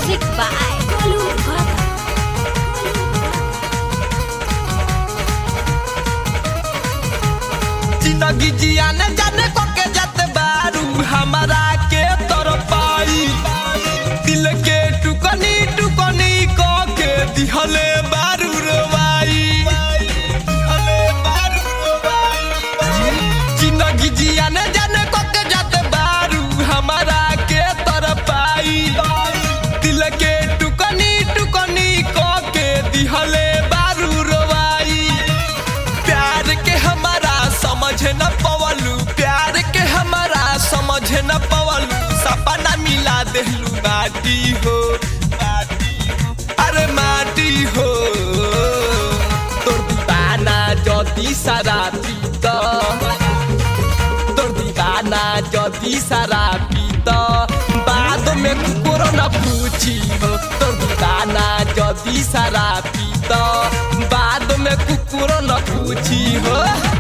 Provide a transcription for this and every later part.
Music by Kolu Bhatta. जिंदगी जियाने जाने को के जाते बारू हमारा के तर पाई दिल के टुकनी टुकनी को के दिहले बारू रवाई दिहले बारू रवाई। जिंदगी जियाने जाने को के जाते बारू हमारा के तर पाई दिल के टुकनी टुकनी को के दिहले बारू रवाई प्यार के हमारा समझ न पवलू प्यार के हमारा समझ न पवलू सपना मिला देलू माटी हो माटी हो, अरे माटी हो तोर दीवाना जदी सारा पीत तोर दीवाना जदी सारा पीत बाद में कुकुर न पूछी हो तोर दीवाना जदी सारा पीत बाद में कुकुर न पूछी हो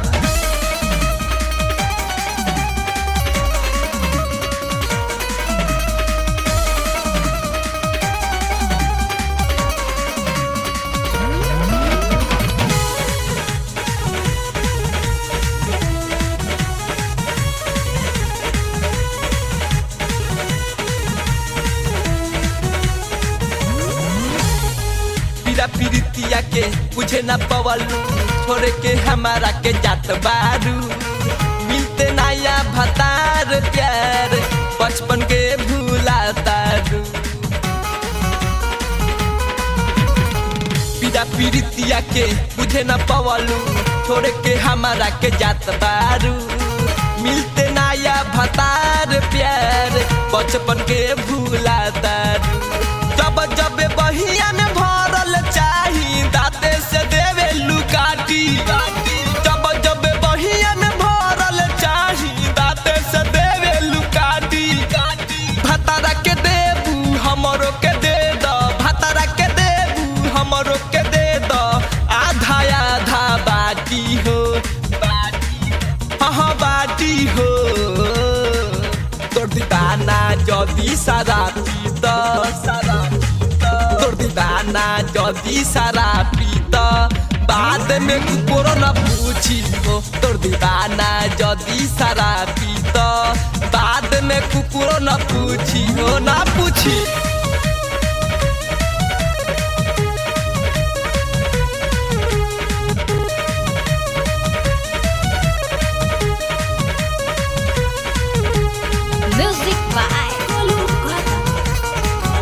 पीरा पीरितिया के बुझे न पवलू छोड़ के हमारा के जात बारू मिलते नया भतार प्यार बचपन के भूला तारू पीरा पीरितिया के बुझे न पवलू छोड़ के हमारा के जात बारू मिलते नया भतार प्यार बचपन के भूला तारू जब जब बहिया में भरल चाही दाते से देवे लुकाटी जब जब बहिया में भरल चाही दाते से देवे लुकाटी भतारा के देबू हमरो के दे द भतारा के देबू हमरो के दे द आधा आधा बाटी हो बाटी हाँ बाटी हो तोर दीवाना जदी सारा पीत सारा तोर दीवाना जदी सारा पीत बाद में कुकुर न पूछी हो तोर दीवाना जदी सारा पीत बाद में कुकुर न पूछी हो ना पूछी Music by Kolu Bhatta.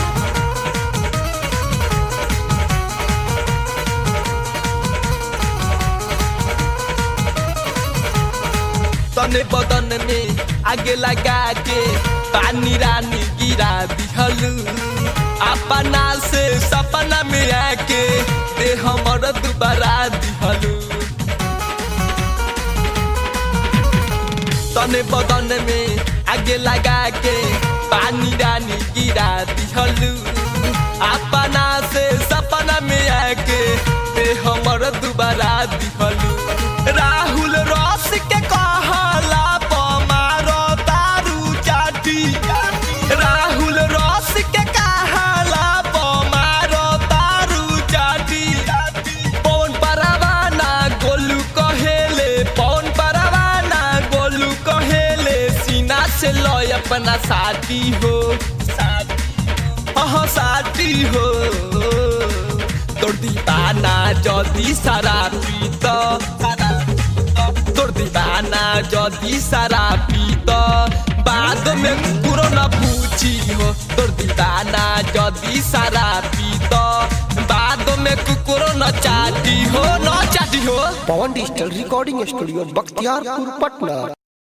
तने बदन में आगे लगा के पानी रानी गिरा दिहलू अपना से सपना में आके दे हमर दोबारा दिहलू तने बदन में आगे लगा के पानी रानी गिरा दिहलू अपना से सपना में आके दे हमर दोबारा दिहलू राहुल रस के कहला पमारो दारू चाटी राहुल रस के कहला पमारो दारू चाटी पवन परवाना गोलू कहेले पवन परवाना गोलू कहेले सीना से लय अपना साथी हो हाँ साथी हो तोर दीवाना जदी सारा पीत तोर दीवाना जदी सारा पीत बाद में कुकुरो न पूछी हो तोर दीवाना जदी सारा पीत बाद में कुकुरो न चाटी हो न चाटी हो Pawan digital recording studio Bakhtiyarpur Patna